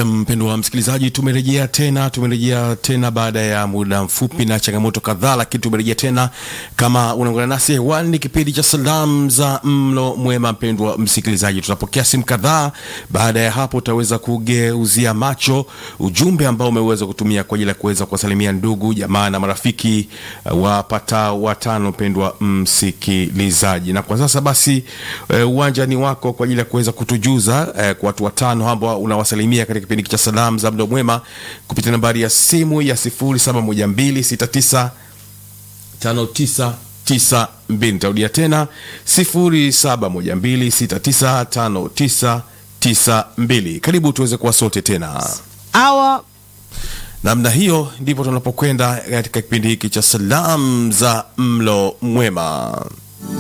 Na mpendo wa msikilizaji, tumerejea tena, tumerejea tena baada ya muda mfupi na changamoto kadhaa, lakini tumerejea tena. Kama unaungana nasi hewani, ni kipindi cha salamu za mlo mwema. Mpendwa msikilizaji, tutapokea simu kadhaa. Baada ya hapo, utaweza kugeuzia macho ujumbe ambao umeweza kutumia kwa ajili ya kuweza kuwasalimia ndugu jamaa na marafiki uh, wapata watano. Mpendwa msikilizaji, na kwa sasa basi uh, uwanja ni wako kwa ajili ya kuweza kutujuza uh, kwa watu watano ambao unawasalimia katika kipindi cha salamu za mlo mwema kupitia nambari ya simu ya 071269 5992. Nitarudia tena 0712695992. Karibu tuweze kuwa sote tena. Awa Namna hiyo ndipo tunapokwenda katika kipindi hiki cha salamu za mlo mwema.